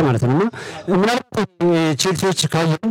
ማለት ነው እና ምናልባት ቼልሲዎች ካየን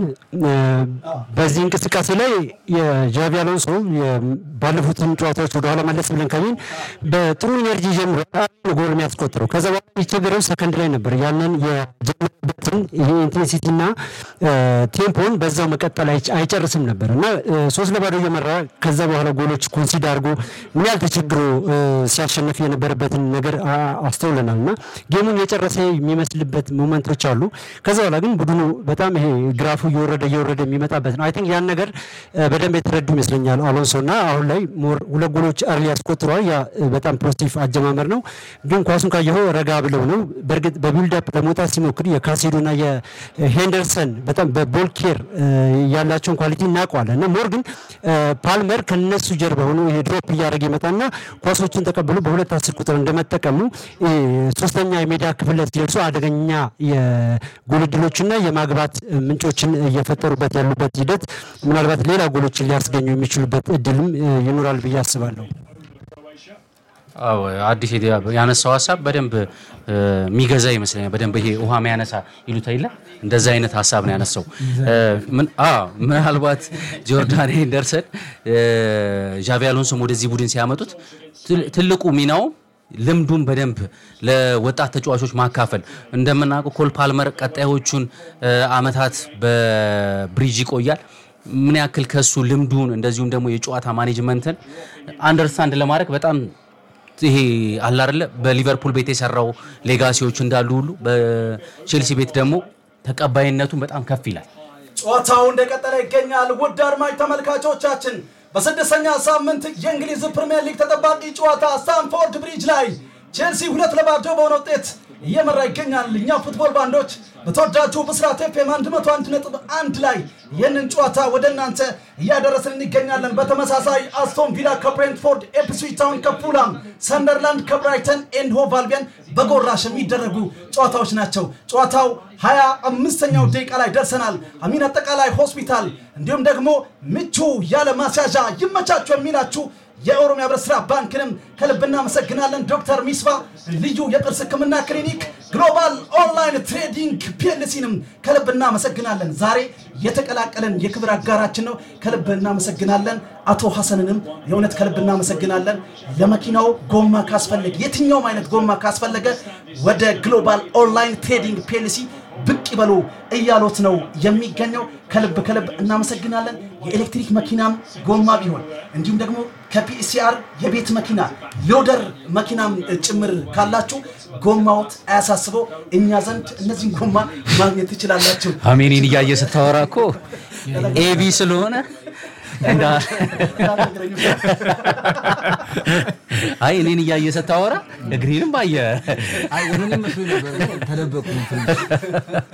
በዚህ እንቅስቃሴ ላይ የጃቪ አሎንሶ ባለፉትን ጨዋታዎች ወደኋላ መለስ ብለን ካየን በጥሩ ኤነርጂ ጀምሮ ጎል የሚያስቆጥረው ከዛ በኋላ የቸገረው ሰከንድ ላይ ነበር። ያንን የጀመረበትን ይሄ ኢንቴንሲቲ እና ቴምፖን በዛው መቀጠል አይጨርስም ነበር እና ሶስት ለባዶ እየመራ ከዛ በኋላ ጎሎች ኮንሲድ አድርጎ ምን ያህል ተቸግሮ ሲያሸንፍ የነበረበትን ነገር አስተውለናል እና ጌሙን የጨረሰ የሚመስልበት ሞመንቶች አሉ። ከዛ በኋላ ግን ቡድኑ በጣም ይሄ ግራፉ እየወረደ እየወረደ የሚመጣበት ነው። አይ ቲንክ ያን ነገር በደንብ የተረዱ ይመስለኛል አሎንሶ እና አሁን ላይ ሞር ሁለት ጎሎች አርሊ ያስቆጥረዋል። ያ በጣም ፖዚቲቭ አጀማመር ነው። ግን ኳሱን ካየኸው ረጋ ብለው ነው። በእርግጥ በቢልዳፕ ለመውጣት ሲሞክር የካሴዶ እና የሄንደርሰን በጣም በቦል ኬር ያላቸውን ኳሊቲ እናውቀዋለን እና ሞር ግን ፓልመር ከነሱ ጀርባ ሆኖ ይሄ ድሮፕ እያደረገ ይመጣና ኳሶችን ተቀብሎ በሁለት አስር ቁጥር እንደመጠቀሙ ሶስተኛ የሜዳ ክፍል ላይ ሲደርሱ አደገኛ የጎል እድሎችና የማግባት ምንጮችን እየፈጠሩበት ያሉበት ሂደት ምናልባት ሌላ ጎሎችን ሊያስገኙ የሚችሉበት እድልም ይኖራል ብዬ አስባለሁ። አዎ አዲስ ያነሳው ሀሳብ በደንብ የሚገዛ ይመስለኛል። በደንብ ይሄ ውሃ የሚያነሳ ይሉት አይደለ? እንደዛ አይነት ሀሳብ ነው ያነሳው። ምናልባት ጆርዳን ሄንደርሰን ዣቪ አሎንሶም ወደዚህ ቡድን ሲያመጡት ትልቁ ሚናው ልምዱን በደንብ ለወጣት ተጫዋቾች ማካፈል። እንደምናውቀው ኮል ፓልመር ቀጣዮቹን አመታት በብሪጅ ይቆያል። ምን ያክል ከሱ ልምዱን እንደዚሁም ደግሞ የጨዋታ ማኔጅመንትን አንደርስታንድ ለማድረግ በጣም ይሄ አለ አይደለ በሊቨርፑል ቤት የሰራው ሌጋሲዎች እንዳሉ ሁሉ በቼልሲ ቤት ደግሞ ተቀባይነቱን በጣም ከፍ ይላል። ጨዋታው እንደቀጠለ ይገኛል። ውድ አድማጭ ተመልካቾቻችን በስድስተኛ ሳምንት የእንግሊዝ ፕሪምየር ሊግ ተጠባቂ ጨዋታ ስታንፎርድ ብሪጅ ላይ ቼልሲ ሁለት ለባዶ በሆነ ውጤት እየመራ ይገኛል። እኛ ፉትቦል ባንዶች በተወዳጁ ብስራት ኤፍኤም 101.1 ላይ ይህንን ጨዋታ ወደ እናንተ እያደረስን እንገኛለን። በተመሳሳይ አስቶን ቪላ ከብሬንትፎርድ፣ ኤፕስዊች ታውን ከፉላም፣ ሰንደርላንድ ከብራይተን ኤንድ ሆቭ አልቢዮን በጎራሽ የሚደረጉ ጨዋታዎች ናቸው። ጨዋታው ሀያ አምስተኛው ደቂቃ ላይ ደርሰናል። አሚን አጠቃላይ ሆስፒታል እንዲሁም ደግሞ ምቹ ያለ ማስያዣ ይመቻችሁ የሚላችሁ የኦሮሚያ ህብረት ስራ ባንክንም ከልብ እናመሰግናለን። ዶክተር ሚስባ ልዩ የጥርስ ህክምና ክሊኒክ፣ ግሎባል ኦንላይን ትሬዲንግ ፒኤልሲንም ከልብ እናመሰግናለን። ዛሬ የተቀላቀለን የክብር አጋራችን ነው። ከልብ እናመሰግናለን። አቶ ሐሰንንም የእውነት ከልብ እናመሰግናለን። ለመኪናው ጎማ ካስፈለገ የትኛውም አይነት ጎማ ካስፈለገ ወደ ግሎባል ኦንላይን ትሬዲንግ ፒኤልሲ ብቅ ይበሉ እያሎት ነው የሚገኘው። ከልብ ከልብ እናመሰግናለን። የኤሌክትሪክ መኪናም ጎማ ቢሆን እንዲሁም ደግሞ ከፒሲአር የቤት መኪና ሎደር መኪናም ጭምር ካላችሁ ጎማዎት አያሳስበው፣ እኛ ዘንድ እነዚህን ጎማ ማግኘት ትችላላችሁ። አሜኒን እያየ ስታወራ እኮ ኤቢ ስለሆነ አይ እኔን እያየ ስታወራ እግሬንም ባየ አይ ወደ እኔ መስሎኝ ነበር ተደበቅኩኝ ትንሽ